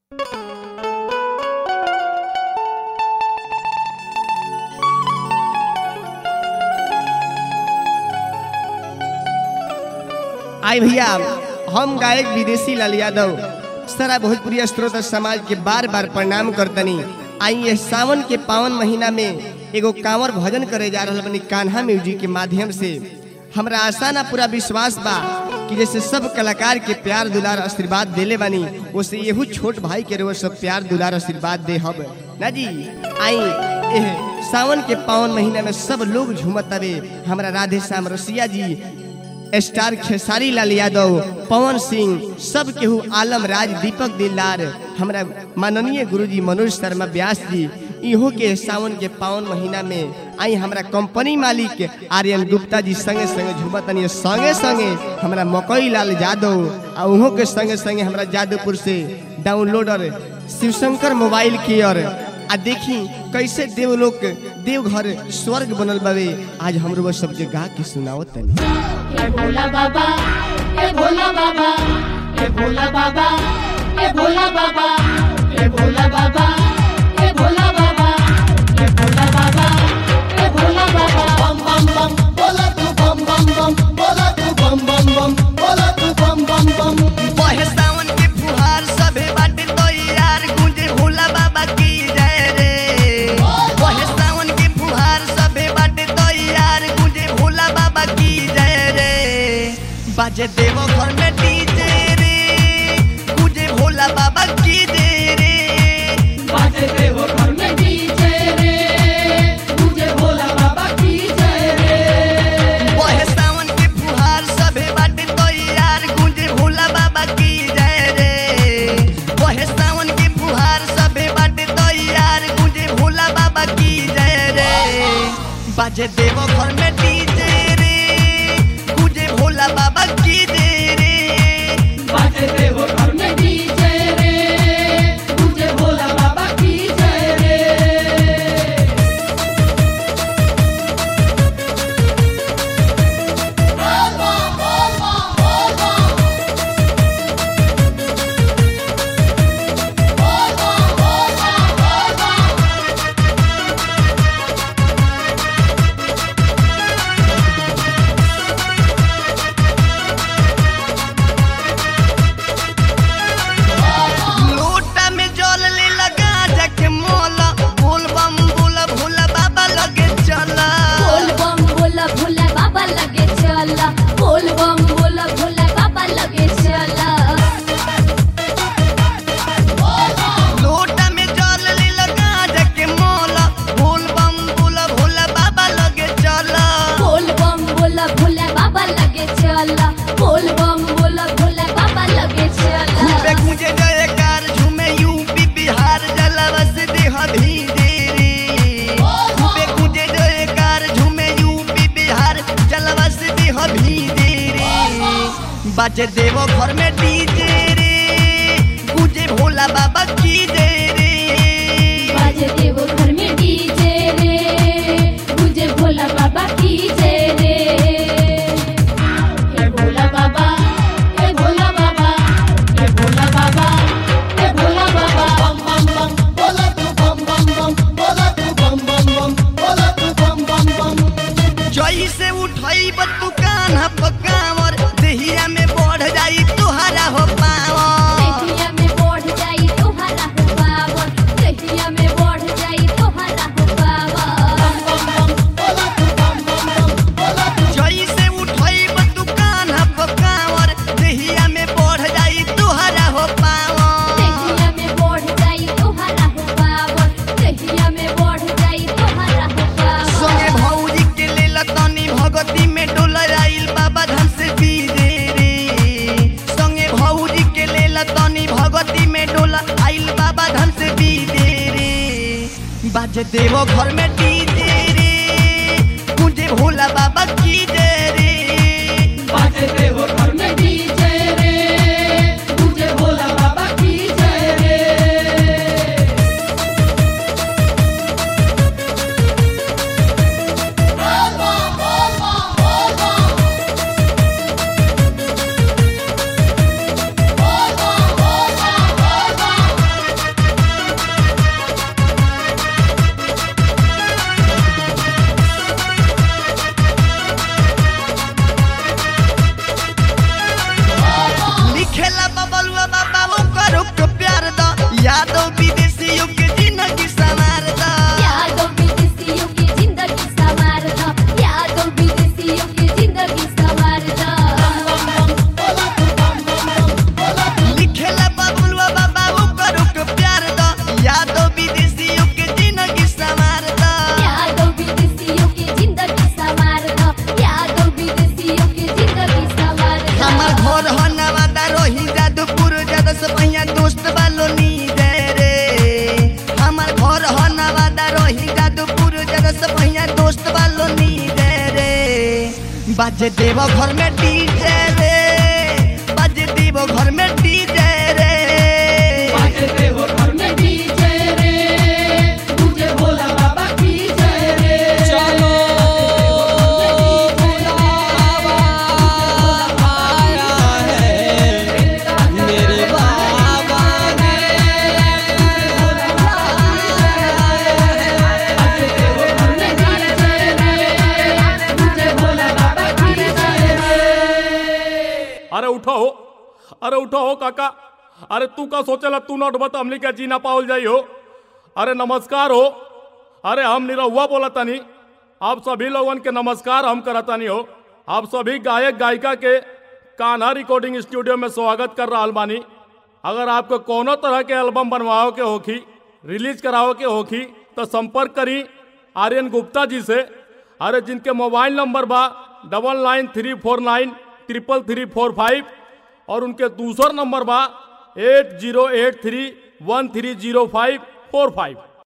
आई भैया हम गायक विदेशी लाल यादव सारा भोजपुरी स्त्रोत समाज के बार बार प्रणाम करतनी आई ये सावन के पावन महीना में एगो कांवर भजन करे जा रहल बनी कान्हा म्यूजिक के माध्यम से हमरा आशा ना पूरा विश्वास बा कि जैसे सब कलाकार के प्यार दुलार आशीर्वाद देले बानी वैसे येहू छोट भाई के रोज सब प्यार दुलार आशीर्वाद दे हब ना जी आई एह सावन के पावन महीना में सब लोग झूमत हवे हमरा राधे श्याम रसिया जी स्टार खेसारी लाल यादव पवन सिंह सब केहू आलम राज दीपक दिलदार हमरा माननीय गुरुजी मनोज शर्मा व्यास जी इहो के सावन के पावन महीना में आई हमरा कंपनी मालिक आर्यन गुप्ता जी संगे संगे झुमतनी संगे संगे हमरा मकई लाल यादव आ उहो के संगे संगे हमरा जादवपुर से डाउनलोडर शिवशंकर मोबाइल केयर आ देखी कैसे देवलोक देवघर स्वर्ग बनल बावे आज हमरो वो सब गा के सुनाओ तनी हे भोला बाबा हे भोला बाबा हे भोला बाबा हे भोला बाबा हे भोला बाबा हे भोला बाबा हे भोला बाबा हे भोला बाबा bum bum bum, bola tu bum bum bum, bola tu bum bum bum, bola tu bum bum bum. बहे सावन के फुहार सभे बाटे तैयार गूंजे भोला बाबा की जय रे बहे सावन के फुहार सभे बाटे तैयार गूंजे भोला बाबा की जय रे बाजे देवो घर में डीजे रे गूंजे भोला बाबा की जय रे बाजे देवो घर में डीजे रे मुझे भोला बाबा की जय रे बहे सावन के फुहार सभे बाटे तैयार गूंजे भोला बाबा की जय रे बहे सावन के फुहार सभे बाटे तैयार गूंजे भोला बाबा की जय रे बाजे देवो घर में डीजे रे गूंजे भोला बाबा की जय रे बाजे देवो घर में डीजे रे मुझे भोला बाबा की जय रे लोटा में जल ले लगा जाके मोला बोल बम बोला भोला बाबा लगे चला बोल बम बोला भोला बाबा लगे चला बोल बम बोला भोला बाबा लगे चला लोटा में जल ले लगा जाके मोला बोल बम बोला भोला बाबा लगे चला बोल बम बोला भोला बाबा लगे चला बोल बम बोला भोला बाबा लगे चला खूबे गुंजे जयकार झूमे यूपी बिहार जलवा से देह धीरे रे खूबे गुंजे जयकार झूमे यूपी बिहार जलवा से देह धीरे रे बाजे देवो घर में डीजे रे गुंजे भोला बाबा की जय रे बाजे देवो घर में डीजे रे मुझे भोला बाबा की जय रे हे भोला बाबा हे भोला बाबा हे भोला बाबा हे भोला बाबा Bum bum bum, bola tu bum bum bum, bola tu bum bum bum, bola tu bum bum bum. जई से उठई बतू कान्हा पकावर देहिया में बढ़ जाई तुहरा हो पावर कहिया में बढ़ जाई तोहरा हो पावन कहिया में बढ़ जाई तोहरा हो पावन जई से उठई बतू कान्हा पकावर देहिया में बढ़ जाई तुहरा हो पावर कहिया में बढ़ जाई तोहरा हो पावन कहिया में बढ़ जाई तोहरा हो पावन संगे भौजी के लेल तनी भगती में डोला आइल बाबा धाम से बीरे रे संगे भौजी के लेल तनी भगती में डोला आइल बाबा धाम से बीरे रे बाजे देवो घर में डीजे रे मुझे भोला बाबा की जय रे बाजे देवो घर में डीजे रे मुझे भोला बाबा की जय रे Bum बाजे देव घर में डीजे रे बाजे देव घर में डीजे रे बाजे देव घर में डीजे रे मुझे भोला बाबा की जय रे चलो बाबा आया है मेरे बाबा ने मुझे भोला बाबा की जय रे अरे उठो हो अरे उठो हो काका अरे तू का सोचेला तू नोट बता हमने क्या जीना पावल जाई हो अरे नमस्कार हो अरे हम निरहुआ बोला तनी आप सभी लोगन के नमस्कार हम करतानी हो आप सभी गायक गायिका के कान्हा रिकॉर्डिंग स्टूडियो में स्वागत कर रहा बानी अगर आपको कोनो तरह के एल्बम बनवाओ के होखी रिलीज कराओ के होखी तो संपर्क करी आर्यन गुप्ता जी से अरे जिनके मोबाइल नंबर बा double nine three four nine triple three four five और उनके दूसरा नंबर बा eight zero eight three one three zero five four five